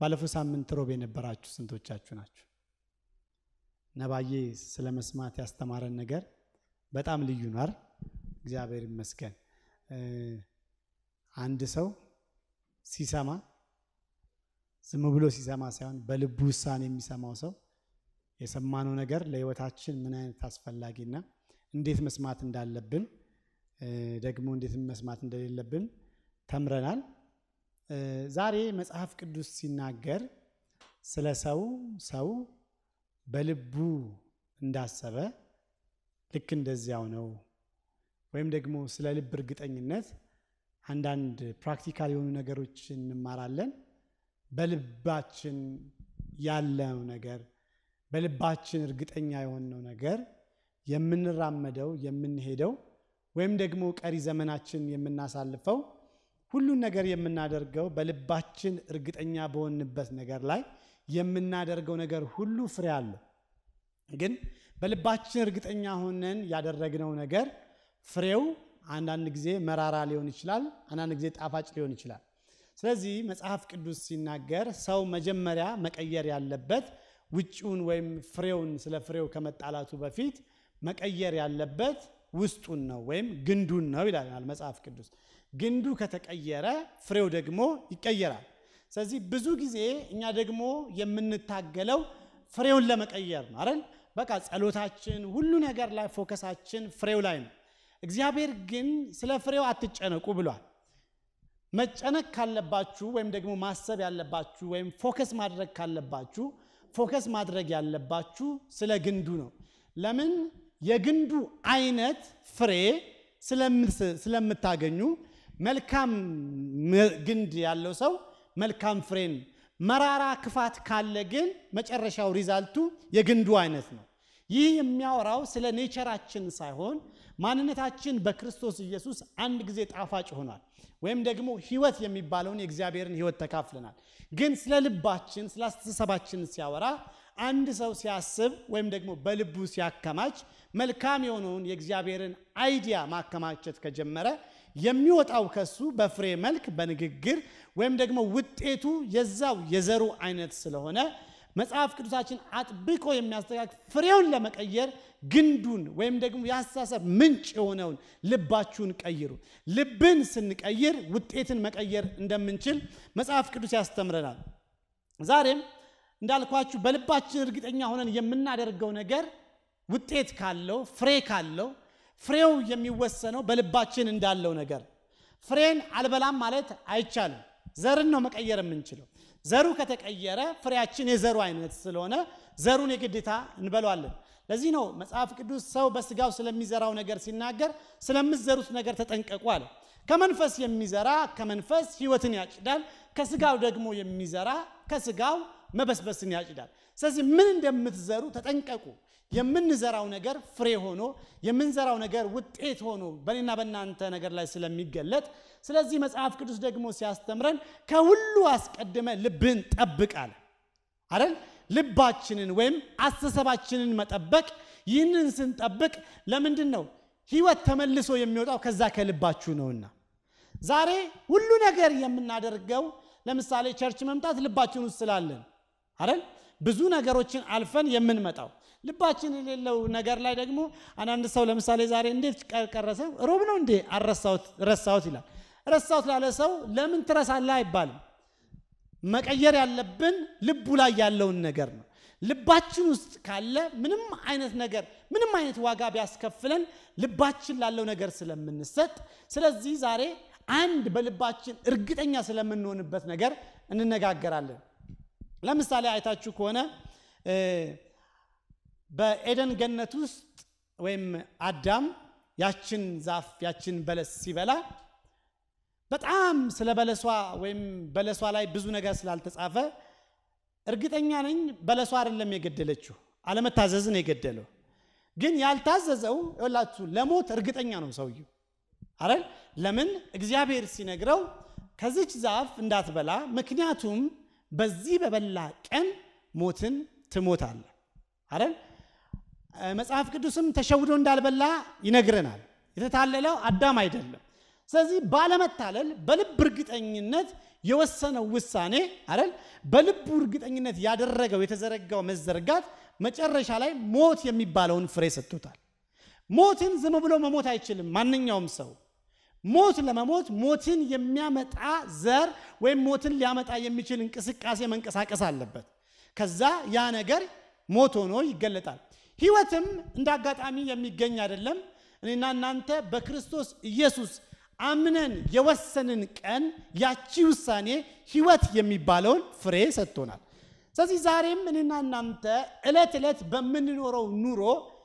ባለፈው ሳምንት ሮብ የነበራችሁ ስንቶቻችሁ ናችሁ? ነባዬ ስለ መስማት ያስተማረን ነገር በጣም ልዩ ነው አይደል? እግዚአብሔር ይመስገን። አንድ ሰው ሲሰማ ዝም ብሎ ሲሰማ ሳይሆን በልቡ ውሳኔ የሚሰማው ሰው የሰማነው ነገር ለሕይወታችን ምን አይነት አስፈላጊና እንዴት መስማት እንዳለብን ደግሞ እንዴት መስማት እንደሌለብን ተምረናል። ዛሬ መጽሐፍ ቅዱስ ሲናገር ስለ ሰው ሰው በልቡ እንዳሰበ ልክ እንደዚያው ነው ወይም ደግሞ ስለ ልብ እርግጠኝነት አንዳንድ ፕራክቲካል የሆኑ ነገሮች እንማራለን። በልባችን ያለው ነገር በልባችን እርግጠኛ የሆነው ነገር የምንራመደው የምንሄደው ወይም ደግሞ ቀሪ ዘመናችን የምናሳልፈው ሁሉን ነገር የምናደርገው በልባችን እርግጠኛ በሆንበት ነገር ላይ የምናደርገው ነገር ሁሉ ፍሬ አለው። ግን በልባችን እርግጠኛ ሆነን ያደረግነው ነገር ፍሬው አንዳንድ ጊዜ መራራ ሊሆን ይችላል፣ አንዳንድ ጊዜ ጣፋጭ ሊሆን ይችላል። ስለዚህ መጽሐፍ ቅዱስ ሲናገር ሰው መጀመሪያ መቀየር ያለበት ውጭውን ወይም ፍሬውን ስለ ፍሬው ከመጣላቱ በፊት መቀየር ያለበት ውስጡን ነው ወይም ግንዱን ነው ይላል መጽሐፍ ቅዱስ። ግንዱ ከተቀየረ ፍሬው ደግሞ ይቀየራል። ስለዚህ ብዙ ጊዜ እኛ ደግሞ የምንታገለው ፍሬውን ለመቀየር ነው አይደል? በቃ ጸሎታችን፣ ሁሉ ነገር ላይ ፎከሳችን ፍሬው ላይ ነው። እግዚአብሔር ግን ስለ ፍሬው አትጨነቁ ብሏል። መጨነቅ ካለባችሁ ወይም ደግሞ ማሰብ ያለባችሁ ወይም ፎከስ ማድረግ ካለባችሁ ፎከስ ማድረግ ያለባችሁ ስለ ግንዱ ነው። ለምን? የግንዱ አይነት ፍሬ ስለምታገኙ መልካም ግንድ ያለው ሰው መልካም ፍሬን፣ መራራ ክፋት ካለ ግን መጨረሻው ሪዛልቱ የግንዱ አይነት ነው። ይህ የሚያወራው ስለ ኔቸራችን ሳይሆን ማንነታችን በክርስቶስ ኢየሱስ አንድ ጊዜ ጣፋጭ ሆኗል፣ ወይም ደግሞ ሕይወት የሚባለውን የእግዚአብሔርን ሕይወት ተካፍለናል። ግን ስለ ልባችን ስለ አስተሳሰባችን ሲያወራ አንድ ሰው ሲያስብ ወይም ደግሞ በልቡ ሲያከማች መልካም የሆነውን የእግዚአብሔርን አይዲያ ማከማቸት ከጀመረ የሚወጣው ከሱ በፍሬ መልክ በንግግር ወይም ደግሞ ውጤቱ የዛው የዘሩ አይነት ስለሆነ መጽሐፍ ቅዱሳችን አጥብቆ የሚያስተካክል ፍሬውን ለመቀየር ግንዱን ወይም ደግሞ የአስተሳሰብ ምንጭ የሆነውን ልባችሁን ቀይሩ። ልብን ስንቀይር ውጤትን መቀየር እንደምንችል መጽሐፍ ቅዱስ ያስተምረናል። ዛሬም እንዳልኳችሁ በልባችን እርግጠኛ ሆነን የምናደርገው ነገር ውጤት ካለው ፍሬ ካለው ፍሬው የሚወሰነው በልባችን እንዳለው ነገር። ፍሬን አልበላም ማለት አይቻልም። ዘርን ነው መቀየር የምንችለው። ዘሩ ከተቀየረ ፍሬያችን የዘሩ አይነት ስለሆነ ዘሩን የግዴታ እንበለዋለን። ለዚህ ነው መጽሐፍ ቅዱስ ሰው በስጋው ስለሚዘራው ነገር ሲናገር ስለምትዘሩት ነገር ተጠንቀቁ አለ። ከመንፈስ የሚዘራ ከመንፈስ ሕይወትን ያጭዳል፣ ከስጋው ደግሞ የሚዘራ ከስጋው መበስበስን ያጭዳል። ስለዚህ ምን እንደምትዘሩ ተጠንቀቁ። የምንዘራው ነገር ፍሬ ሆኖ የምንዘራው ነገር ውጤት ሆኖ በእኔና በእናንተ ነገር ላይ ስለሚገለጥ፣ ስለዚህ መጽሐፍ ቅዱስ ደግሞ ሲያስተምረን ከሁሉ አስቀድመ ልብህን ጠብቃል አይደል? ልባችንን ወይም አስተሳሰባችንን መጠበቅ። ይህንን ስንጠብቅ ለምንድን ነው ህይወት ተመልሶ የሚወጣው ከዛ ከልባችሁ ነውና። ዛሬ ሁሉ ነገር የምናደርገው ለምሳሌ ቸርች መምጣት ልባችን ውስጥ ስላለን አይደል? ብዙ ነገሮችን አልፈን የምንመጣው ልባችን የሌለው ነገር ላይ ደግሞ አንዳንድ ሰው ለምሳሌ ዛሬ እንዴት ቀረሰው ሮብ ነው እንዴ ረሳሁት ይላል። ረሳሁት ላለ ሰው ለምን ትረሳለህ አይባልም። መቀየር ያለብን ልቡ ላይ ያለውን ነገር ነው። ልባችን ውስጥ ካለ ምንም አይነት ነገር ምንም አይነት ዋጋ ቢያስከፍለን ልባችን ላለው ነገር ስለምንሰጥ፣ ስለዚህ ዛሬ አንድ በልባችን እርግጠኛ ስለምንሆንበት ነገር እንነጋገራለን። ለምሳሌ አይታችሁ ከሆነ በኤደን ገነት ውስጥ ወይም አዳም ያችን ዛፍ ያችን በለስ ሲበላ በጣም ስለ በለሷ ወይም በለሷ ላይ ብዙ ነገር ስላልተጻፈ እርግጠኛ ነኝ በለሷ አይደለም የገደለችው፣ አለመታዘዝን የገደለው። ግን ያልታዘዘው ይኸውላችሁ ለሞት እርግጠኛ ነው ሰውየው አይደል? ለምን እግዚአብሔር ሲነግረው ከዚች ዛፍ እንዳትበላ፣ ምክንያቱም በዚህ በበላ ቀን ሞትን ትሞታለህ አይደል? መጽሐፍ ቅዱስም ተሸውዶ እንዳልበላ ይነግረናል። የተታለለው አዳም አይደለም። ስለዚህ ባለመታለል በልብ እርግጠኝነት የወሰነው ውሳኔ አይደል በልቡ እርግጠኝነት ያደረገው የተዘረጋው መዘርጋት መጨረሻ ላይ ሞት የሚባለውን ፍሬ ሰጥቶታል። ሞትን ዝም ብሎ መሞት አይችልም ማንኛውም ሰው ሞት ለመሞት ሞትን የሚያመጣ ዘር ወይም ሞትን ሊያመጣ የሚችል እንቅስቃሴ መንቀሳቀስ አለበት። ከዛ ያ ነገር ሞት ሆኖ ይገለጣል። ህይወትም እንደ አጋጣሚ የሚገኝ አይደለም። እኔና እናንተ በክርስቶስ ኢየሱስ አምነን የወሰንን ቀን ያቺ ውሳኔ ህይወት የሚባለውን ፍሬ ሰጥቶናል። ስለዚህ ዛሬም እኔና እናንተ ዕለት ዕለት በምንኖረው ኑሮ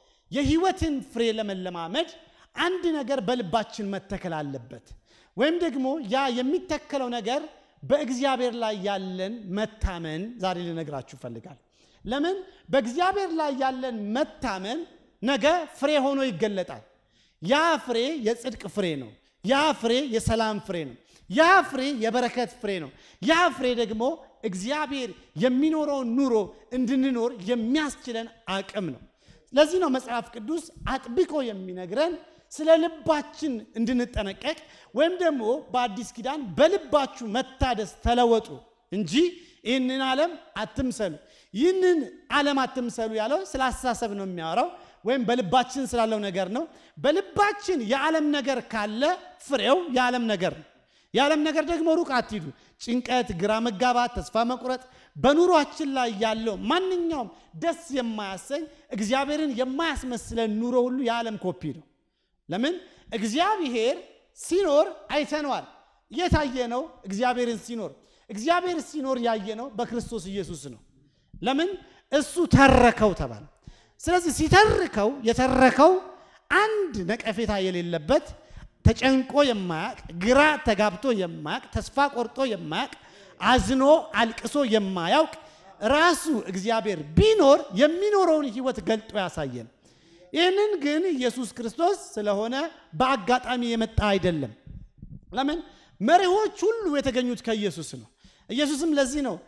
የህይወትን ፍሬ ለመለማመድ አንድ ነገር በልባችን መተከል አለበት። ወይም ደግሞ ያ የሚተከለው ነገር በእግዚአብሔር ላይ ያለን መታመን ዛሬ ልነግራችሁ እፈልጋለሁ። ለምን በእግዚአብሔር ላይ ያለን መታመን ነገ ፍሬ ሆኖ ይገለጣል። ያ ፍሬ የጽድቅ ፍሬ ነው። ያ ፍሬ የሰላም ፍሬ ነው። ያ ፍሬ የበረከት ፍሬ ነው። ያ ፍሬ ደግሞ እግዚአብሔር የሚኖረውን ኑሮ እንድንኖር የሚያስችለን አቅም ነው። ለዚህ ነው መጽሐፍ ቅዱስ አጥብቆ የሚነግረን ስለ ልባችን እንድንጠነቀቅ ወይም ደግሞ በአዲስ ኪዳን በልባችሁ መታደስ ተለወጡ እንጂ ይህንን ዓለም አትምሰሉ። ይህንን ዓለም አትምሰሉ ያለው ስለ አስተሳሰብ ነው የሚያወራው ወይም በልባችን ስላለው ነገር ነው። በልባችን የዓለም ነገር ካለ ፍሬው የዓለም ነገር ነው። የዓለም ነገር ደግሞ ሩቅ አትሂዱ። ጭንቀት፣ ግራ መጋባት፣ ተስፋ መቁረጥ በኑሯችን ላይ ያለው ማንኛውም ደስ የማያሰኝ እግዚአብሔርን የማያስመስለን ኑሮ ሁሉ የዓለም ኮፒ ነው። ለምን? እግዚአብሔር ሲኖር አይተነዋል። የታየ ነው እግዚአብሔርን ሲኖር እግዚአብሔር ሲኖር ያየ ነው በክርስቶስ ኢየሱስ ነው። ለምን? እሱ ተረከው ተባለ። ስለዚህ ሲተርከው የተረከው አንድ ነቀፌታ የሌለበት ተጨንቆ የማያቅ ግራ ተጋብቶ የማያቅ ተስፋ ቆርጦ የማያቅ አዝኖ አልቅሶ የማያውቅ ራሱ እግዚአብሔር ቢኖር የሚኖረውን ሕይወት ገልጦ ያሳየን። ይህንን ግን ኢየሱስ ክርስቶስ ስለሆነ በአጋጣሚ የመጣ አይደለም። ለምን? መሪዎች ሁሉ የተገኙት ከኢየሱስ ነው። ኢየሱስም ለዚህ ነው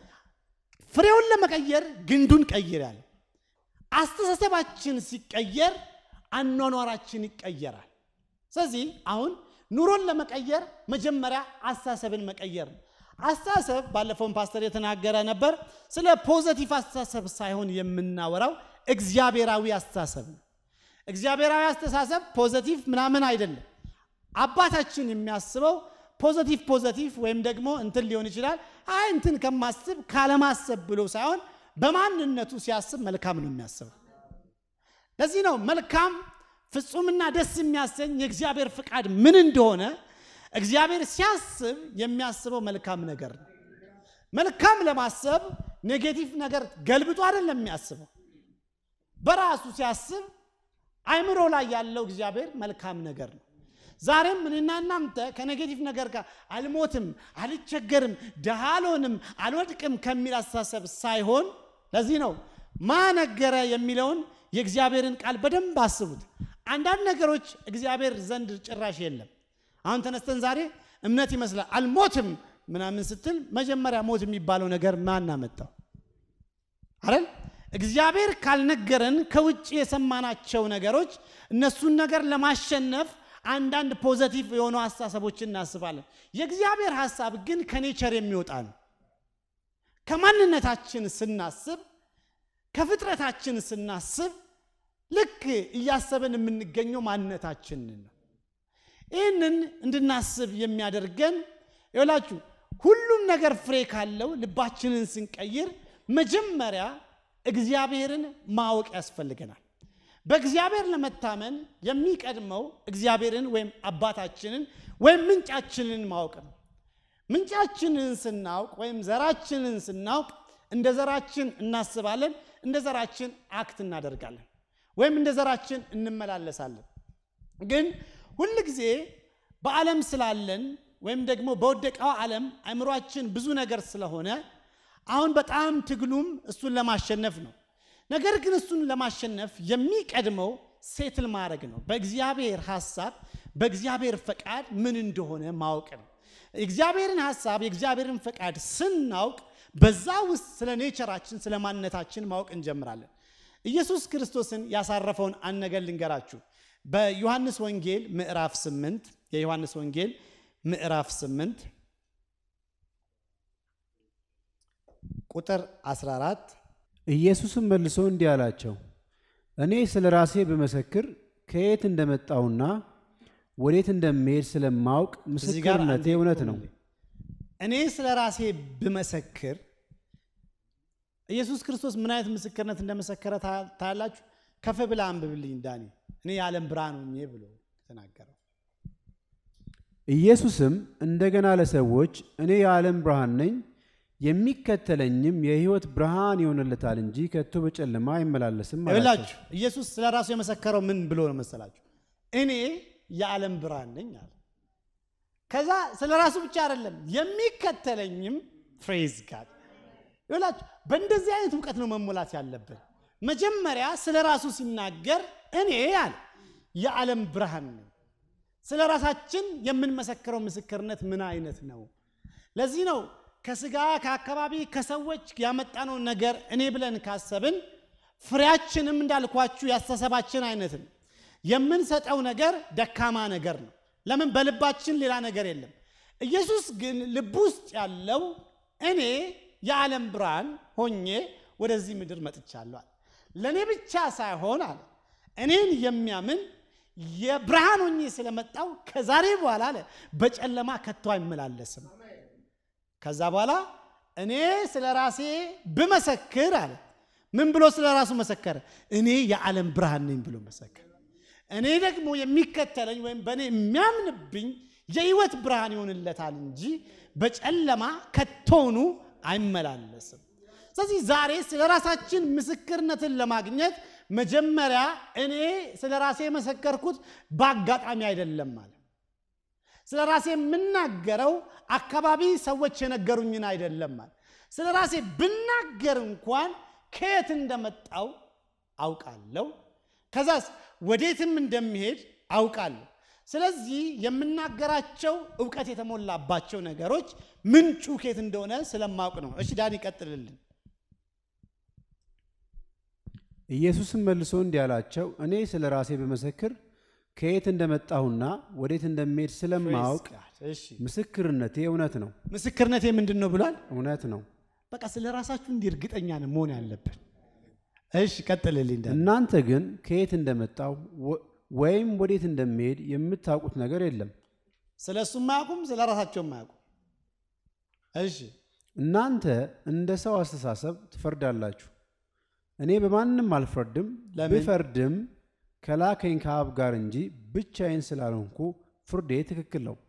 ፍሬውን ለመቀየር ግንዱን ቀይር ያለ። አስተሳሰባችን ሲቀየር አኗኗራችን ይቀየራል። ስለዚህ አሁን ኑሮን ለመቀየር መጀመሪያ አስተሳሰብን መቀየር ነው። አስተሳሰብ ባለፈውን ፓስተር የተናገረ ነበር። ስለ ፖዘቲቭ አስተሳሰብ ሳይሆን የምናወራው እግዚአብሔራዊ አስተሳሰብ ነው። እግዚአብሔራዊ አስተሳሰብ ፖዘቲቭ ምናምን አይደለም። አባታችን የሚያስበው ፖዘቲቭ ፖዘቲቭ ወይም ደግሞ እንትን ሊሆን ይችላል። አይ እንትን ከማስብ ካለማሰብ ብሎ ሳይሆን በማንነቱ ሲያስብ መልካም ነው የሚያስበው። ለዚህ ነው መልካም ፍጹምና ደስ የሚያሰኝ የእግዚአብሔር ፍቃድ ምን እንደሆነ እግዚአብሔር ሲያስብ የሚያስበው መልካም ነገር ነው። መልካም ለማሰብ ኔጌቲቭ ነገር ገልብጦ አይደለም የሚያስበው። በራሱ ሲያስብ አይምሮ ላይ ያለው እግዚአብሔር መልካም ነገር ነው። ዛሬም እኔና እናንተ ከኔጌቲቭ ነገር ጋር አልሞትም፣ አልቸገርም፣ ድሃ አልሆንም፣ አልወድቅም ከሚል አስተሳሰብ ሳይሆን ለዚህ ነው ማነገረ የሚለውን የእግዚአብሔርን ቃል በደንብ አስቡት። አንዳንድ ነገሮች እግዚአብሔር ዘንድ ጭራሽ የለም። አሁን ተነስተን ዛሬ እምነት ይመስላል አልሞትም ምናምን ስትል መጀመሪያ ሞት የሚባለው ነገር ማን አመጣው? አይደል? እግዚአብሔር ካልነገረን ከውጭ የሰማናቸው ነገሮች እነሱን ነገር ለማሸነፍ አንዳንድ ፖዘቲቭ የሆኑ ሀሳቦችን እናስባለን። የእግዚአብሔር ሀሳብ ግን ከኔቸር የሚወጣ ነው። ከማንነታችን ስናስብ፣ ከፍጥረታችን ስናስብ ልክ እያሰብን የምንገኘው ማንነታችንን ነው። ይህንን እንድናስብ የሚያደርገን ይላችሁ ሁሉም ነገር ፍሬ ካለው ልባችንን ስንቀይር መጀመሪያ እግዚአብሔርን ማወቅ ያስፈልገናል። በእግዚአብሔር ለመታመን የሚቀድመው እግዚአብሔርን ወይም አባታችንን ወይም ምንጫችንን ማወቅ ነው። ምንጫችንን ስናውቅ ወይም ዘራችንን ስናውቅ እንደ ዘራችን እናስባለን፣ እንደ ዘራችን አክት እናደርጋለን፣ ወይም እንደ ዘራችን እንመላለሳለን። ግን ሁል ጊዜ በዓለም ስላለን ወይም ደግሞ በወደቀው ዓለም አእምሯችን ብዙ ነገር ስለሆነ አሁን በጣም ትግሉም እሱን ለማሸነፍ ነው። ነገር ግን እሱን ለማሸነፍ የሚቀድመው ሴትል ማድረግ ነው። በእግዚአብሔር ሐሳብ በእግዚአብሔር ፈቃድ ምን እንደሆነ ማወቅ ነው። የእግዚአብሔርን ሐሳብ የእግዚአብሔርን ፈቃድ ስናውቅ በዛ ውስጥ ስለ ኔቸራችን ስለ ማንነታችን ማወቅ እንጀምራለን። ኢየሱስ ክርስቶስን ያሳረፈውን አንድ ነገር ልንገራችሁ። በዮሐንስ ወንጌል ምዕራፍ 8 የዮሐንስ ወንጌል ምዕራፍ 8 ቁጥር 14 ኢየሱስም መልሶ እንዲህ አላቸው፣ እኔ ስለ ራሴ ብመሰክር ከየት እንደመጣሁና ወዴት እንደምሄድ ስለማውቅ እዚህ ጋር ምስክርነቴ አንዴ እውነት ነው። ቆምልኝ። እኔ ስለ ራሴ ብመሰክር ኢየሱስ ክርስቶስ ምን አይነት ምስክርነት እንደመሰከረ ታ- ታያላችሁ። ከፍ ብላ አንብብልኝ ዳኒ። እኔ የዓለም ብርሃን ሆኜ ብሎ ተናገረው። ኢየሱስም እንደገና ለሰዎች እኔ የዓለም ብርሃን ነኝ፣ የሚከተለኝም የሕይወት ብርሃን ይሆንለታል እንጂ ከቶ በጨለማ አይመላለስም አላቸው። ይላችሁ ኢየሱስ ስለ ራሱ የመሰከረው ምን ብሎ ነው መሰላችሁ? እኔ የዓለም ብርሃን ነኝ አለ። ከዛ ስለ ራሱ ብቻ አይደለም የሚከተለኝም ፍሬዝ ጋር ይላችሁ። በእንደዚህ አይነት እውቀት ነው መሞላት ያለብን። መጀመሪያ ስለ ራሱ ሲናገር እኔ አለ የዓለም ብርሃን ነኝ። ስለ ራሳችን የምንመሰክረው ምስክርነት ምን አይነት ነው? ለዚህ ነው ከስጋ ከአካባቢ ከሰዎች ያመጣነውን ነገር እኔ ብለን ካሰብን ፍሬያችንም እንዳልኳችሁ ያስተሰባችን አይነት ነው። የምንሰጠው ነገር ደካማ ነገር ነው። ለምን? በልባችን ሌላ ነገር የለም። ኢየሱስ ግን ልብ ውስጥ ያለው እኔ የዓለም ብርሃን ሆኜ ወደዚህ ምድር መጥቻለሁ አለ። ለእኔ ብቻ ሳይሆን አለ እኔን የሚያምን የብርሃን ሆኜ ስለመጣው ከዛሬ በኋላ አለ በጨለማ ከቶ አይመላለስም። ከዛ በኋላ እኔ ስለ ራሴ ብመሰክር አለ ምን ብሎ ስለ ራሱ መሰከረ? እኔ የዓለም ብርሃን ነኝ ብሎ መሰከረ። እኔ ደግሞ የሚከተለኝ ወይም በእኔ የሚያምንብኝ የሕይወት ብርሃን ይሆንለታል እንጂ በጨለማ ከቶኑ አይመላለስም። ስለዚህ ዛሬ ስለ ራሳችን ምስክርነትን ለማግኘት መጀመሪያ እኔ ስለ ራሴ የመሰከርኩት በአጋጣሚ አይደለም ማለት ስለ ራሴ የምናገረው አካባቢ ሰዎች የነገሩኝን አይደለም ማለት ስለ ራሴ ብናገር እንኳን ከየት እንደመጣው አውቃለሁ። ከዛስ ወዴትም እንደሚሄድ አውቃለሁ። ስለዚህ የምናገራቸው እውቀት የተሞላባቸው ነገሮች ምንጩ ከየት እንደሆነ ስለማውቅ ነው። እሺ ዳን ይቀጥልልን። ኢየሱስም መልሶ እንዲህ አላቸው፣ እኔ ስለ ራሴ ብመሰክር ከየት እንደመጣሁና ወዴት እንደምሄድ ስለማውቅ እሺ ምስክርነቴ እውነት ነው። ምስክርነቴ ምንድን ነው ብሏል? እውነት ነው። በቃ ስለ ራሳችሁ እንዲህ እርግጠኛ ነን መሆን ያለብን። እሺ ቀጥልልኝ ዳን። እናንተ ግን ከየት እንደመጣሁ ወ- ወይም ወዴት እንደምሄድ የምታውቁት ነገር የለም። ስለ እሱም አያውቁም፣ ስለ ራሳቸውም አያውቁም። እሺ እናንተ እንደ ሰው አስተሳሰብ ትፈርዳላችሁ። እኔ በማንም አልፈርድም። ለምን? ብፈርድም ከላከኝ ከአብ ጋር እንጂ ብቻዬን ስላልሆንኩ ፍርዴ ትክክል ነው።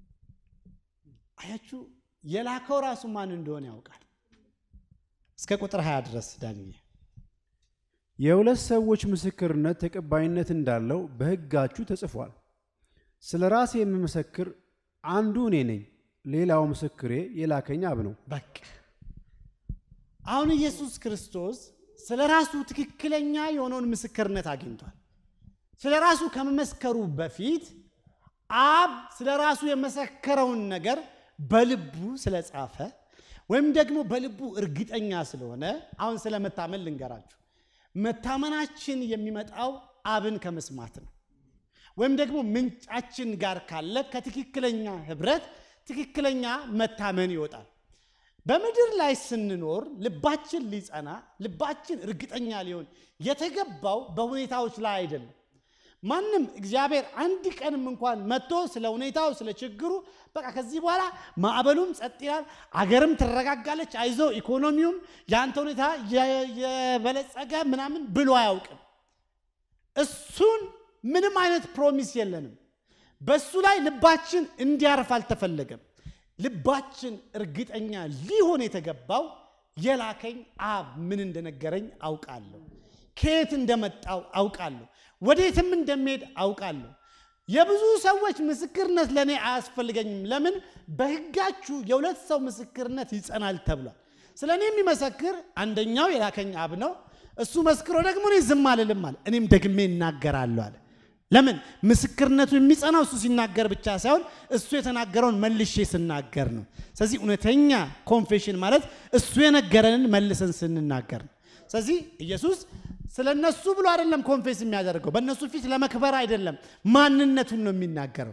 አያችሁ የላከው ራሱ ማን እንደሆነ ያውቃል። እስከ ቁጥር 20 ድረስ ዳንዬ የሁለት ሰዎች ምስክርነት ተቀባይነት እንዳለው በሕጋችሁ ተጽፏል። ስለ ራሴ የምመሰክር አንዱ እኔ ነኝ፣ ሌላው ምስክሬ የላከኝ አብ ነው። በቃ አሁን ኢየሱስ ክርስቶስ ስለ ራሱ ትክክለኛ የሆነውን ምስክርነት አግኝቷል። ስለ ራሱ ከመመስከሩ በፊት አብ ስለ ራሱ የመሰከረውን ነገር በልቡ ስለጻፈ ወይም ደግሞ በልቡ እርግጠኛ ስለሆነ አሁን ስለ መታመን ልንገራችሁ። መታመናችን የሚመጣው አብን ከመስማት ነው። ወይም ደግሞ ምንጫችን ጋር ካለ ከትክክለኛ ህብረት ትክክለኛ መታመን ይወጣል። በምድር ላይ ስንኖር ልባችን ሊጸና ልባችን እርግጠኛ ሊሆን የተገባው በሁኔታዎች ላይ አይደለም። ማንም እግዚአብሔር አንድ ቀንም እንኳን መጥቶ ስለ ሁኔታው ስለ ችግሩ በቃ ከዚህ በኋላ ማዕበሉም ጸጥ ይላል፣ አገርም ትረጋጋለች፣ አይዞ ኢኮኖሚውም የአንተ ሁኔታ የ- የበለጸገ ምናምን ብሎ አያውቅም። እሱን ምንም አይነት ፕሮሚስ የለንም። በእሱ ላይ ልባችን እንዲያርፍ አልተፈለገም። ልባችን እርግጠኛ ሊሆን የተገባው የላከኝ አብ ምን እንደነገረኝ አውቃለሁ፣ ከየት እንደመጣው አውቃለሁ፣ ወዴትም እንደሚሄድ አውቃለሁ። የብዙ ሰዎች ምስክርነት ለእኔ አያስፈልገኝም። ለምን? በሕጋችሁ የሁለት ሰው ምስክርነት ይጸናል ተብሏል። ስለ እኔ የሚመሰክር አንደኛው የላከኝ አብ ነው። እሱ መስክሮ ደግሞ እኔ ዝም አልልም አለ። እኔም ደግሜ እናገራለሁ አለ። ለምን? ምስክርነቱ የሚጸናው እሱ ሲናገር ብቻ ሳይሆን እሱ የተናገረውን መልሼ ስናገር ነው። ስለዚህ እውነተኛ ኮንፌሽን ማለት እሱ የነገረንን መልሰን ስንናገር ነው። ስለዚህ ኢየሱስ ስለ እነሱ ብሎ አይደለም ኮንፌስ የሚያደርገው፣ በእነሱ ፊት ለመክበር አይደለም፣ ማንነቱን ነው የሚናገረው።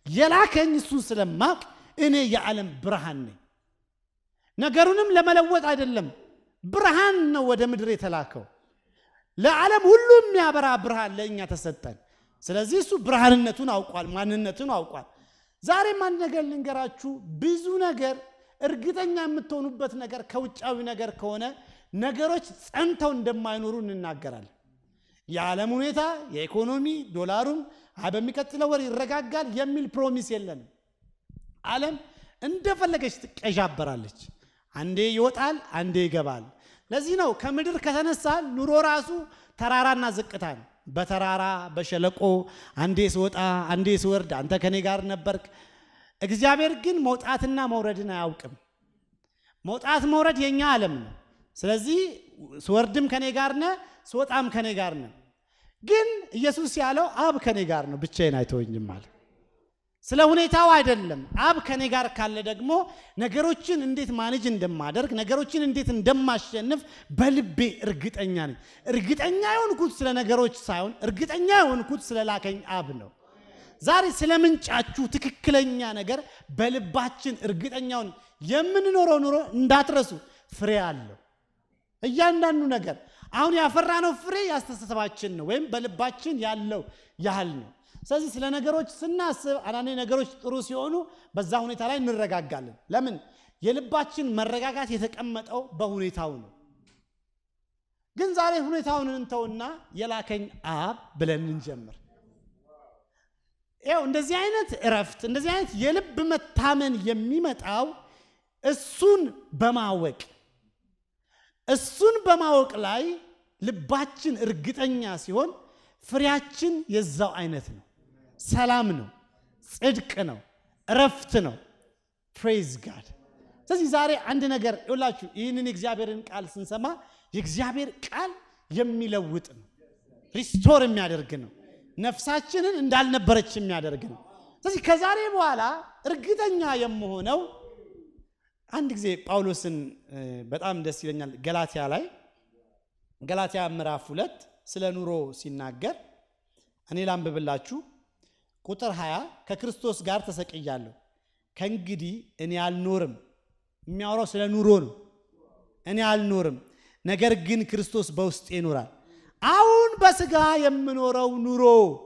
የላከኝ እሱን ስለማቅ እኔ የዓለም ብርሃን ነኝ። ነገሩንም ለመለወጥ አይደለም፣ ብርሃን ነው ወደ ምድር የተላከው። ለዓለም ሁሉ የሚያበራ ብርሃን ለእኛ ተሰጠን። ስለዚህ እሱ ብርሃንነቱን አውቋል፣ ማንነቱን አውቋል። ዛሬም አንድ ነገር ልንገራችሁ። ብዙ ነገር እርግጠኛ የምትሆኑበት ነገር ከውጫዊ ነገር ከሆነ ነገሮች ጸንተው እንደማይኖሩ እንናገራለን። የዓለም ሁኔታ የኢኮኖሚ ዶላሩም በሚቀጥለው ወር ይረጋጋል የሚል ፕሮሚስ የለንም። ዓለም እንደፈለገች ትቀዣበራለች። አንዴ ይወጣል፣ አንዴ ይገባል። ለዚህ ነው ከምድር ከተነሳ ኑሮ ራሱ ተራራና ዝቅታ ነው። በተራራ በሸለቆ አንዴ ስወጣ አንዴ ስወርድ አንተ ከኔ ጋር ነበርክ። እግዚአብሔር ግን መውጣትና መውረድን አያውቅም። መውጣት መውረድ የኛ ዓለም ነው። ስለዚህ ስወርድም ከኔ ጋር ነ ስወጣም ከኔ ጋር ነ። ግን ኢየሱስ ያለው አብ ከኔ ጋር ነው፣ ብቻዬን አይተወኝም አለ። ስለ ሁኔታው አይደለም። አብ ከኔ ጋር ካለ ደግሞ ነገሮችን እንዴት ማኔጅ እንደማደርግ ነገሮችን እንዴት እንደማሸንፍ በልቤ እርግጠኛ ነኝ። እርግጠኛ የሆንኩት ስለ ነገሮች ሳይሆን እርግጠኛ የሆንኩት ስለ ላከኝ አብ ነው። ዛሬ ስለ ምንጫችሁ ትክክለኛ ነገር በልባችን እርግጠኛውን የምንኖረው ኑሮ እንዳትረሱ። ፍሬ አለው እያንዳንዱ ነገር። አሁን ያፈራነው ፍሬ ያስተሳሰባችን ነው ወይም በልባችን ያለው ያህል ነው። ስለዚህ ስለ ነገሮች ስናስብ አንዳንዴ ነገሮች ጥሩ ሲሆኑ በዛ ሁኔታ ላይ እንረጋጋለን። ለምን? የልባችን መረጋጋት የተቀመጠው በሁኔታው ነው። ግን ዛሬ ሁኔታውን እንተውና የላከኝ አብ ብለን እንጀምር። ይኸው እንደዚህ አይነት እረፍት፣ እንደዚህ አይነት የልብ መታመን የሚመጣው እሱን በማወቅ እሱን በማወቅ ላይ ልባችን እርግጠኛ ሲሆን ፍሬያችን የዛው አይነት ነው። ሰላም ነው፣ ጽድቅ ነው፣ እረፍት ነው። ፕሬዝ ጋድ። ስለዚህ ዛሬ አንድ ነገር ይውላችሁ፣ ይህንን የእግዚአብሔርን ቃል ስንሰማ የእግዚአብሔር ቃል የሚለውጥ ነው፣ ሪስቶር የሚያደርግ ነው፣ ነፍሳችንን እንዳልነበረች የሚያደርግ ነው። ስለዚህ ከዛሬ በኋላ እርግጠኛ የምሆነው አንድ ጊዜ ጳውሎስን በጣም ደስ ይለኛል። ገላትያ ላይ ገላትያ ምዕራፍ ሁለት ስለ ኑሮ ሲናገር እኔ ላንብብላችሁ። ቁጥር 20 ከክርስቶስ ጋር ተሰቅያለሁ፣ ከእንግዲህ እኔ አልኖርም። የሚያወራው ስለ ኑሮ ነው። እኔ አልኖርም፣ ነገር ግን ክርስቶስ በውስጤ ይኖራል። አሁን በስጋ የምኖረው ኑሮ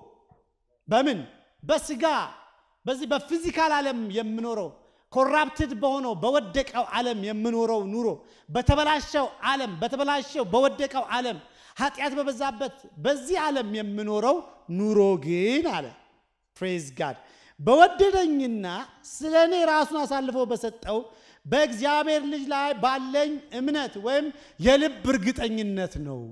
በምን በስጋ በዚህ በፊዚካል ዓለም የምኖረው ኮራፕትድ በሆነው በወደቀው ዓለም የምኖረው ኑሮ በተበላሸው ዓለም በተበላሸው በወደቀው ዓለም ኃጢአት በበዛበት በዚህ ዓለም የምኖረው ኑሮ ግን አለ ፕሬዝ ጋድ በወደደኝና ስለ እኔ ራሱን አሳልፎ በሰጠው በእግዚአብሔር ልጅ ላይ ባለኝ እምነት ወይም የልብ እርግጠኝነት ነው።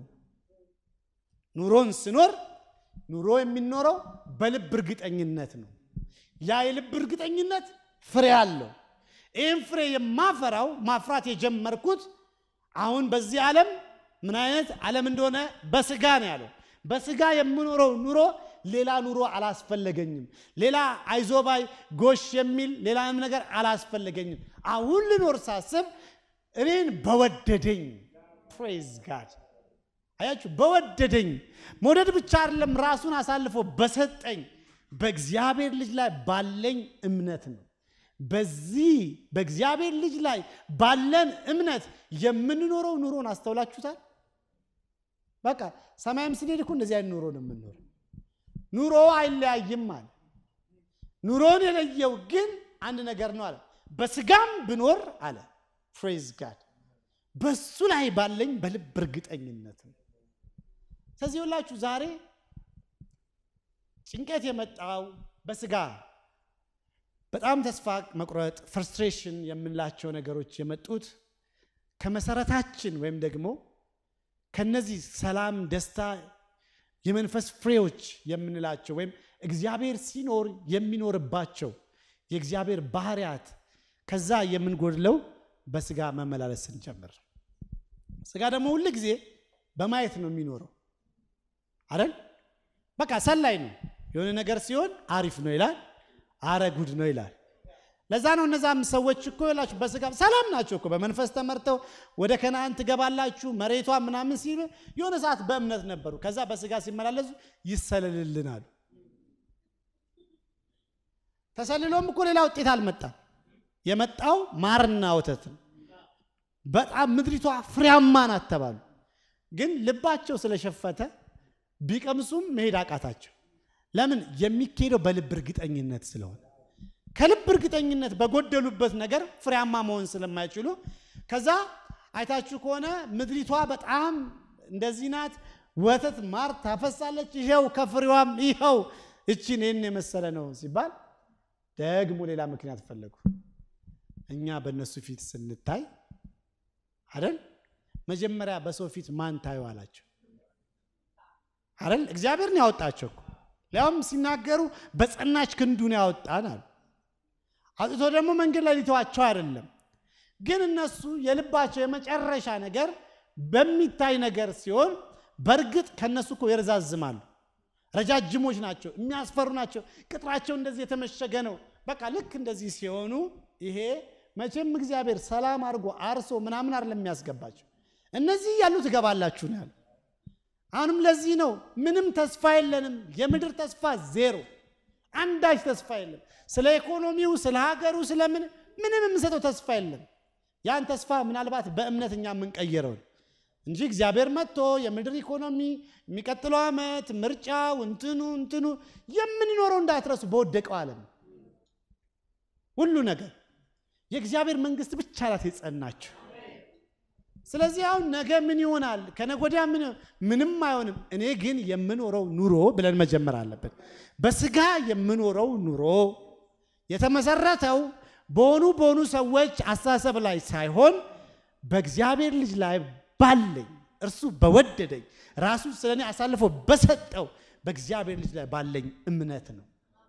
ኑሮን ስኖር ኑሮ የሚኖረው በልብ እርግጠኝነት ነው። ያ የልብ እርግጠኝነት ፍሬ አለው። ይህም ፍሬ የማፈራው ማፍራት የጀመርኩት አሁን በዚህ ዓለም ምን አይነት ዓለም እንደሆነ በስጋ ነው ያለው። በስጋ የምኖረው ኑሮ ሌላ ኑሮ አላስፈለገኝም። ሌላ አይዞባይ ጎሽ የሚል ሌላም ነገር አላስፈለገኝም። አሁን ልኖር ሳስብ እኔን በወደደኝ ፕሬዝ ጋድ አያችሁ፣ በወደደኝ መውደድ ብቻ አይደለም ራሱን አሳልፎ በሰጠኝ በእግዚአብሔር ልጅ ላይ ባለኝ እምነት ነው። በዚህ በእግዚአብሔር ልጅ ላይ ባለን እምነት የምንኖረው ኑሮን አስተውላችሁታል? በቃ ሰማይም ስንሄድ እኮ እንደዚህ አይነት ኑሮ ነው የምንኖረው። ኑሮ አይለያይም አለ። ኑሮን የለየው ግን አንድ ነገር ነው አለ። በስጋም ብኖር አለ ፕሬዝ ጋድ በሱ ላይ ባለኝ በልብ እርግጠኝነት ነው። ስለዚህ ሁላችሁ ዛሬ ጭንቀት የመጣው በስጋ በጣም ተስፋ መቁረጥ፣ ፍርስትሬሽን የምንላቸው ነገሮች የመጡት ከመሰረታችን ወይም ደግሞ ከነዚህ ሰላም፣ ደስታ፣ የመንፈስ ፍሬዎች የምንላቸው ወይም እግዚአብሔር ሲኖር የሚኖርባቸው የእግዚአብሔር ባህሪያት ከዛ የምንጎድለው በስጋ መመላለስ ስንጀምር፣ ስጋ ደግሞ ሁል ጊዜ በማየት ነው የሚኖረው አይደል? በቃ ሰላይ ነው። የሆነ ነገር ሲሆን አሪፍ ነው ይላል፣ አረ ጉድ ነው ይላል። ለዛ ነው እነዛም ሰዎች እኮ ይላችሁ በስጋ ሰላም ናቸው እኮ በመንፈስ ተመርተው ወደ ከነአን ትገባላችሁ መሬቷ ምናምን ሲሉ የሆነ ሰዓት በእምነት ነበሩ። ከዛ በስጋ ሲመላለሱ ይሰለልልናሉ። ተሰልሎም እኮ ሌላ ውጤት አልመጣም። የመጣው ማርና ወተት ነው። በጣም ምድሪቷ ፍሬያማ ናት ተባሉ። ግን ልባቸው ስለሸፈተ ቢቀምሱም መሄድ አቃታቸው። ለምን? የሚካሄደው በልብ እርግጠኝነት ስለሆነ ከልብ እርግጠኝነት በጎደሉበት ነገር ፍሬያማ መሆን ስለማይችሉ ከዛ አይታችሁ ከሆነ ምድሪቷ በጣም እንደዚህ ናት፣ ወተት ማር ታፈሳለች፣ ይኸው ከፍሬዋም ይኸው እቺን ይህን የመሰለ ነው ሲባል ደግሞ ሌላ ምክንያት ፈለጉ። እኛ በእነሱ ፊት ስንታይ አይደል መጀመሪያ በሰው ፊት ማን ታዩ አላቸው አይደል እግዚአብሔርን ያወጣቸው እኮ ሊያውም ሲናገሩ በጸናች ክንዱን ያወጣን አሉ አውጥቶ ደግሞ መንገድ ላይ ሊተዋቸው አይደለም ግን እነሱ የልባቸው የመጨረሻ ነገር በሚታይ ነገር ሲሆን በእርግጥ ከነሱ እኮ ይረዛዝማሉ ረጃጅሞች ናቸው የሚያስፈሩ ናቸው ቅጥራቸው እንደዚህ የተመሸገ ነው በቃ ልክ እንደዚህ ሲሆኑ ይሄ መቼም እግዚአብሔር ሰላም አድርጎ አርሶ ምናምን አይደለም የሚያስገባቸው እነዚህ ያሉ ትገባላችሁ ነው ያሉ አሁንም ለዚህ ነው ምንም ተስፋ የለንም የምድር ተስፋ ዜሮ አንዳች ተስፋ የለም ስለ ኢኮኖሚው ስለ ሀገሩ ስለምን ምንም የምንሰጠው ተስፋ የለም ያን ተስፋ ምናልባት በእምነት እኛ የምንቀይረው እንጂ እግዚአብሔር መጥቶ የምድር ኢኮኖሚ የሚቀጥለው ዓመት ምርጫው እንትኑ እንትኑ የምንኖረው እንዳትረሱ በወደቀው ዓለም ሁሉ ነገር የእግዚአብሔር መንግስት ብቻ ናት የጸናችው ስለዚህ አሁን ነገ ምን ይሆናል ከነገ ወዲያ ምን ምንም አይሆንም እኔ ግን የምኖረው ኑሮ ብለን መጀመር አለብን በስጋ የምኖረው ኑሮ የተመሰረተው በሆኑ በሆኑ ሰዎች አስተሳሰብ ላይ ሳይሆን በእግዚአብሔር ልጅ ላይ ባለኝ እርሱ በወደደኝ ራሱ ስለ እኔ አሳልፎ በሰጠው በእግዚአብሔር ልጅ ላይ ባለኝ እምነት ነው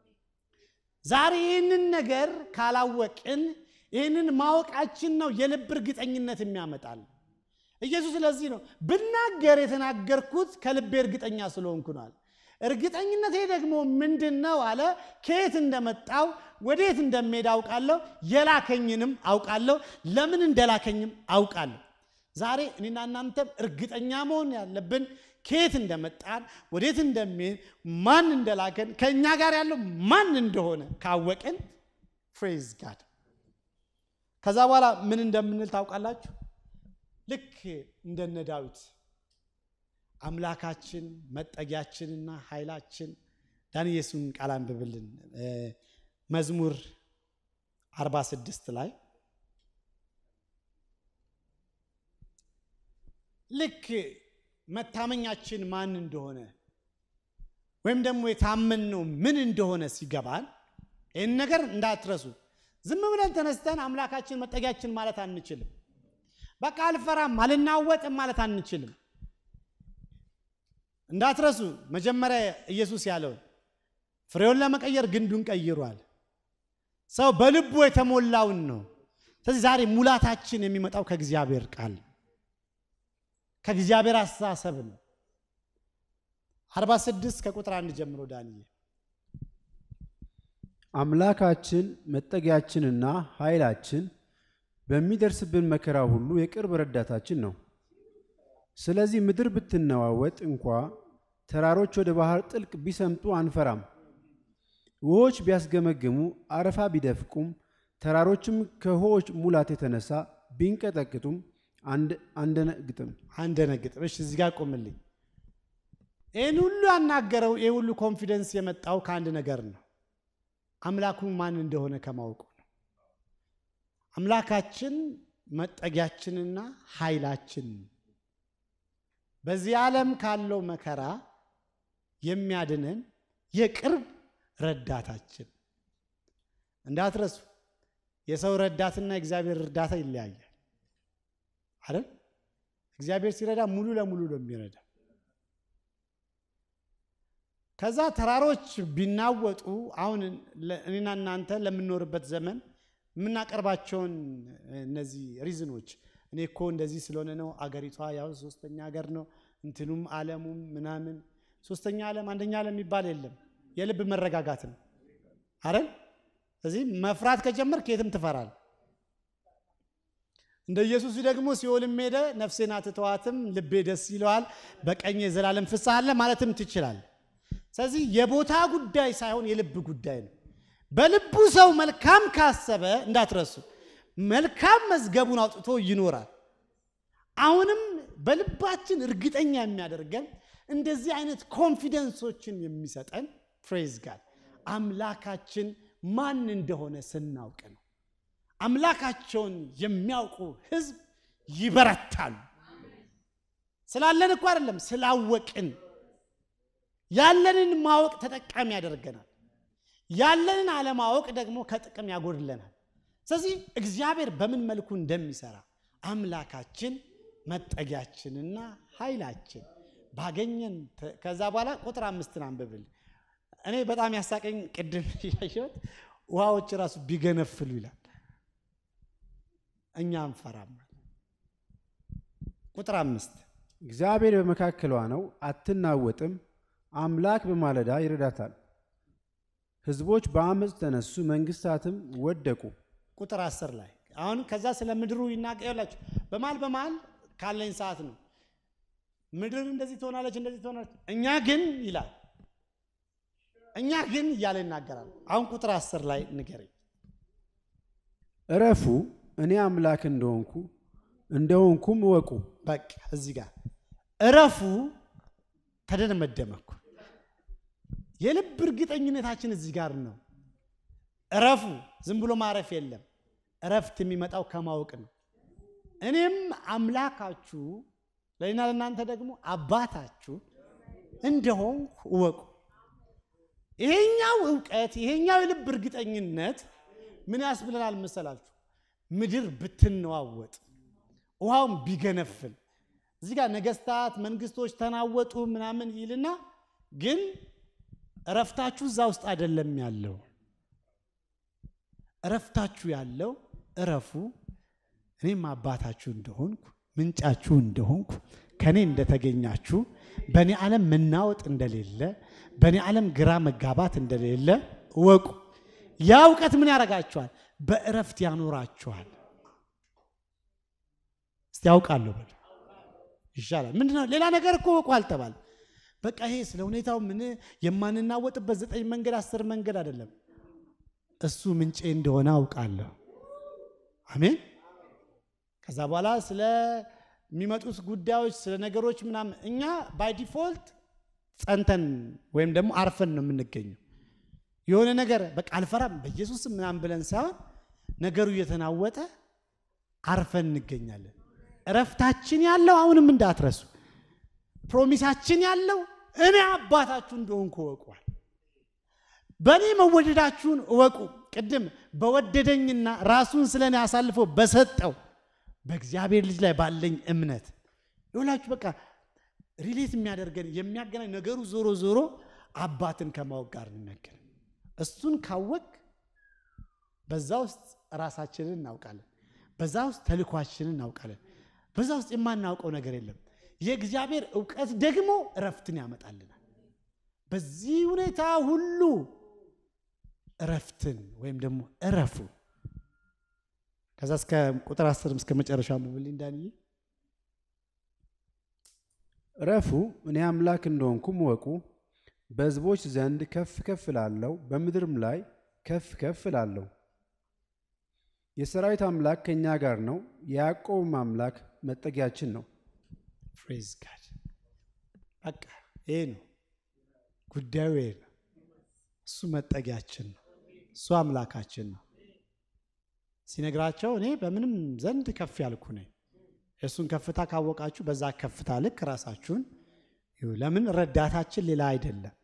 ዛሬ ይህንን ነገር ካላወቅን ይህንን ማወቃችን ነው የልብ እርግጠኝነት የሚያመጣል ኢየሱስ ስለዚህ ነው ብናገር የተናገርኩት ከልቤ እርግጠኛ ስለሆንኩ ነዋል እርግጠኝነቴ ደግሞ ምንድን ነው አለ ከየት እንደመጣው ወዴት እንደሚሄድ አውቃለሁ የላከኝንም አውቃለሁ ለምን እንደላከኝም አውቃለሁ ዛሬ እኔና እናንተም እርግጠኛ መሆን ያለብን ከየት እንደመጣን ወዴት እንደሚሄድ ማን እንደላከን ከእኛ ጋር ያለው ማን እንደሆነ ካወቅን ፍሬዝ ጋድ ከዛ በኋላ ምን እንደምንል ታውቃላችሁ ልክ እንደነ ዳዊት አምላካችን መጠጊያችንና ኃይላችን ዳንኤሱን ቃል አንብብልን መዝሙር 46 ላይ ልክ መታመኛችን ማን እንደሆነ ወይም ደግሞ የታመንነው ምን እንደሆነ ሲገባን ይህን ነገር እንዳትረሱ ዝም ብለን ተነስተን አምላካችን መጠጊያችን ማለት አንችልም በቃ አልፈራም አልናወጥም ማለት አንችልም እንዳትረሱ መጀመሪያ ኢየሱስ ያለውን ፍሬውን ለመቀየር ግንዱን ቀይሯል ሰው በልቡ የተሞላውን ነው ስለዚህ ዛሬ ሙላታችን የሚመጣው ከእግዚአብሔር ቃል ከእግዚአብሔር አስተሳሰብ ነው 46 ከቁጥር አንድ ጀምሮ ዳንኤል አምላካችን መጠጊያችንና ኃይላችን በሚደርስብን መከራ ሁሉ የቅርብ ረዳታችን ነው። ስለዚህ ምድር ብትነዋወጥ እንኳ ተራሮች ወደ ባህር ጥልቅ ቢሰምጡ አንፈራም። ውሆች ቢያስገመግሙ አረፋ ቢደፍቁም ተራሮችም ከውሆች ሙላት የተነሳ ቢንቀጠቅጡም አንደነግጥም አንደነግጥም። እሺ እዚህ ጋር ቆምልኝ። ይህን ሁሉ ያናገረው ይህ ሁሉ ኮንፊደንስ የመጣው ከአንድ ነገር ነው። አምላኩ ማን እንደሆነ ከማወቁ ነው። አምላካችን መጠጊያችንና ኃይላችን በዚህ ዓለም ካለው መከራ የሚያድነን የቅርብ ረዳታችን። እንዳትረሱ፣ የሰው ረዳትና የእግዚአብሔር እርዳታ ይለያያል አይደል? እግዚአብሔር ሲረዳ ሙሉ ለሙሉ ነው የሚረዳ። ከዛ ተራሮች ቢናወጡ አሁን እኔና እናንተ ለምንኖርበት ዘመን የምናቀርባቸውን እነዚህ ሪዝኖች እኔ እኮ እንደዚህ ስለሆነ ነው፣ አገሪቷ ያው ሶስተኛ ሀገር ነው፣ እንትኑም ዓለሙም ምናምን ሶስተኛ ዓለም አንደኛ ዓለም የሚባል የለም። የልብ መረጋጋት ነው አይደል? ስለዚህ መፍራት ከጀመር ከየትም ትፈራል። እንደ ኢየሱስ ደግሞ ሲኦልም ሄደ ነፍሴን አትተዋትም፣ ልቤ ደስ ይለዋል፣ በቀኝ የዘላለም ፍስሐ አለ ማለትም ትችላል። ስለዚህ የቦታ ጉዳይ ሳይሆን የልብ ጉዳይ ነው። በልቡ ሰው መልካም ካሰበ እንዳትረሱ፣ መልካም መዝገቡን አውጥቶ ይኖራል። አሁንም በልባችን እርግጠኛ የሚያደርገን እንደዚህ አይነት ኮንፊደንሶችን የሚሰጠን ፕሬዝ ጋድ አምላካችን ማን እንደሆነ ስናውቅ ነው። አምላካቸውን የሚያውቁ ሕዝብ ይበረታሉ። ስላለን እኮ አይደለም፣ ስላወቅን ያለንን ማወቅ ተጠቃሚ ያደርገናል። ያለንን አለማወቅ ደግሞ ከጥቅም ያጎድለናል። ስለዚህ እግዚአብሔር በምን መልኩ እንደሚሰራ አምላካችን መጠጊያችንና ኃይላችን ባገኘን ከዛ በኋላ ቁጥር አምስትን አንብብል። እኔ በጣም ያሳቀኝ ቅድም ያየሁት ውሃዎች ራሱ ቢገነፍሉ ይላል፣ እኛ አንፈራም። ቁጥር አምስት እግዚአብሔር በመካከሏ ነው፣ አትናወጥም። አምላክ በማለዳ ይረዳታል። ሕዝቦች በአመፅ ተነሱ፣ መንግስታትም ወደቁ። ቁጥር አስር ላይ አሁን ከዛ ስለ ምድሩ ይናገላችሁ በማል በማል ካለኝ ሰዓት ነው። ምድር እንደዚህ ትሆናለች፣ እንደዚህ ትሆናለች። እኛ ግን ይላል እኛ ግን እያለ ይናገራል። አሁን ቁጥር አስር ላይ ንገረኝ። እረፉ፣ እኔ አምላክ እንደሆንኩ እንደሆንኩም እወቁ። በቃ እዚህ ጋር እረፉ ተደመደመኩ። የልብ እርግጠኝነታችን እዚህ ጋር ነው። እረፉ፣ ዝም ብሎ ማረፍ የለም። እረፍት የሚመጣው ከማወቅ ነው። እኔም አምላካችሁ ለእኔና ለእናንተ ደግሞ አባታችሁ እንደሆንኩ እወቁ። ይሄኛው እውቀት ይሄኛው የልብ እርግጠኝነት ምን ያስብለናል መሰላችሁ? ምድር ብትነዋወጥ ውሃውን ቢገነፍል እዚህ ጋር ነገስታት፣ መንግስቶች ተናወጡ ምናምን ይልና ግን እረፍታችሁ እዛ ውስጥ አይደለም ያለው። እረፍታችሁ ያለው እረፉ እኔም አባታችሁ እንደሆንኩ ምንጫችሁ እንደሆንኩ ከእኔ እንደተገኛችሁ በእኔ ዓለም መናወጥ እንደሌለ በእኔ ዓለም ግራ መጋባት እንደሌለ እወቁ። ያ እውቀት ምን ያደርጋችኋል? በእረፍት ያኖራችኋል። እስቲ ያውቃለሁ በሉ ይሻላል። ምንድነው? ሌላ ነገር እኮ እወቁ አልተባል። በቃ ይሄ ስለ ሁኔታው ምን የማንናወጥበት ዘጠኝ መንገድ አስር መንገድ አይደለም። እሱ ምንጬ እንደሆነ አውቃለሁ። አሜን። ከዛ በኋላ ስለሚመጡት ጉዳዮች ስለ ነገሮች ምናምን እኛ ባይ ዲፎልት ጸንተን ወይም ደግሞ አርፈን ነው የምንገኘው። የሆነ ነገር በቃ አልፈራም በኢየሱስ ምናምን ብለን ሳይሆን ነገሩ እየተናወጠ አርፈን እንገኛለን። እረፍታችን ያለው አሁንም እንዳትረሱ፣ ፕሮሚሳችን ያለው እኔ አባታችሁ እንደሆንኩ እወቋል። በእኔ መወደዳችሁን እወቁ። ቅድም በወደደኝና ራሱን ስለ እኔ አሳልፎ በሰጠው በእግዚአብሔር ልጅ ላይ ባለኝ እምነት ይሁላችሁ። በቃ ሪሌት የሚያደርገን የሚያገናኝ ነገሩ ዞሮ ዞሮ አባትን ከማወቅ ጋር እንነገር። እሱን ካወቅ በዛ ውስጥ ራሳችንን እናውቃለን። በዛ ውስጥ ተልኳችንን እናውቃለን። በዛ ውስጥ የማናውቀው ነገር የለም። የእግዚአብሔር እውቀት ደግሞ እረፍትን ያመጣልናል። በዚህ ሁኔታ ሁሉ እረፍትን ወይም ደግሞ እረፉ። ከዛ እስከ ቁጥር አስር እስከ መጨረሻ አንብብልኝ ዳንዬ። እረፉ፣ እኔ አምላክ እንደሆንኩም እወቁ። በሕዝቦች ዘንድ ከፍ ከፍ እላለሁ፣ በምድርም ላይ ከፍ ከፍ እላለሁ። የሰራዊት አምላክ ከእኛ ጋር ነው፣ የያዕቆብም አምላክ መጠጊያችን ነው። ፕሬዝ ጋድ። በቃ ይሄ ነው ጉዳዩ፣ ይሄ ነው። እሱ መጠጊያችን ነው። እሱ አምላካችን ነው። ሲነግራቸው እኔ በምንም ዘንድ ከፍ ያልኩ ነኝ። የእሱን ከፍታ ካወቃችሁ በዛ ከፍታ ልክ ራሳችሁን ይሁ። ለምን ረዳታችን ሌላ አይደለም፣